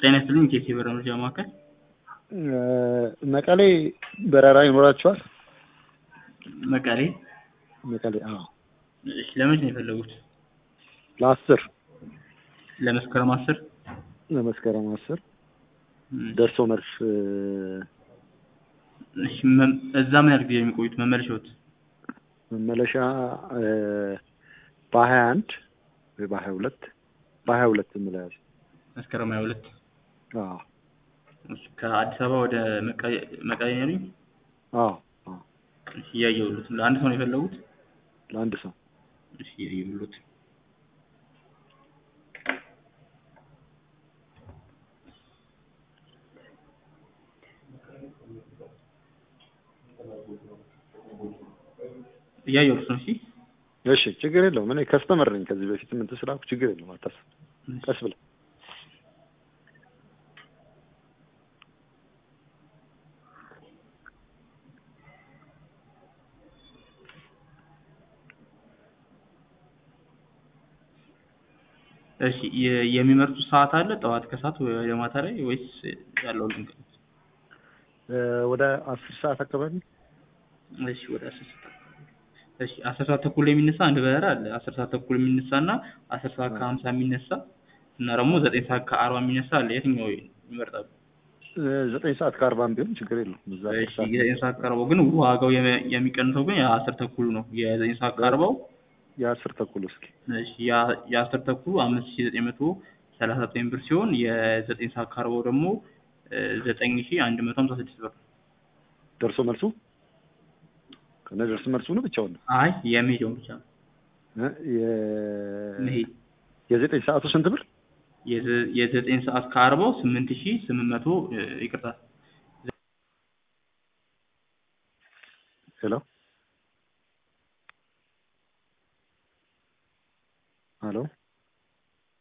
ጤና ይስጥልኝ ኬሲ በረመጃ ማዕከል መቀሌ በረራ ይኖራችኋል? መቀሌ መቀሌ አዎ። እሺ ለመቼ ነው የፈለጉት? ለአስር ለመስከረም አስር ለመስከረም አስር እም፣ ደርሶ መልስ እሺ መም- እዛ ምን ያህል ጊዜ ነው የሚቆዩት? መመለሻዎት መመለሻ በሀያ አንድ ወይ በሀያ ሁለት በሀያ ሁለት እንለያዝ። መስከረም ሀያ ሁለት አዎ እሺ ከአዲስ አበባ ወደ መቀሌ መቀሌ ነው ያሉኝ? አዎ አዎ እሺ እያየሁሎት ነው። ለአንድ ሰው ነው የፈለጉት? ለአንድ ሰው እሺ እያየሁሎት እያየሁሎት ነው። እሺ እሺ ችግር የለውም። እኔ ከስተመር ነኝ ከዚህ በፊት ምን ስላልኩ ችግር የለውም። አታስብ። ቀስ ብለህ እሺ የ- የሚመርጡት ሰዓት አለ? ጠዋት ከሰዓት ወደ ማታ ላይ ወይስ ያለው ልንገር? እ፣ ወደ አስር ሰዓት አካባቢ እሺ ወደ አስር ሰዓት እሺ አስር ሰዓት ተኩል ላይ የሚነሳ አንድ በረራ አለ። አስር ሰዓት ተኩል የሚነሳ እና አስር ሰዓት ከሀምሳ የሚነሳ እና ደግሞ ዘጠኝ ሰዓት ከአርባ የሚነሳ አለ። የትኛው ይመርጣሉ? እ፣ ዘጠኝ ሰዓት ከአርባም ቢሆን ችግር የለውም። እዛ አስር እሺ ሰዓት የዘጠኝ ሰዓት ከአርባው ግን ዋጋው የሚ- የሚቀንሰው ግን የአስር ተኩሉ ነው። የዘጠኝ ሰዓት ከአርባው የአስር ተኩል እስኪ እሺ ያ- የአስር ተኩሉ አምስት ሺ ዘጠኝ መቶ ሰላሳ ዘጠኝ ብር ሲሆን የዘጠኝ ሰዓት ከአርባው ደግሞ እ፣ ዘጠኝ ሺ አንድ መቶ ሀምሳ ስድስት ብር። ደርሶ መልሱ ከነ ደርሶ መልሱ ነው ብቻውን ነው አይ የሚሄደውን ብቻ ነው እ፣ የ- መሄድ የዘጠኝ ሰዓቱ ስንት ብር? የዘ- የዘጠኝ ሰዓት ከአርባው ስምንት ሺ ስምንት መቶ እ፣ ይቅርታ ሄሎ ሄሎ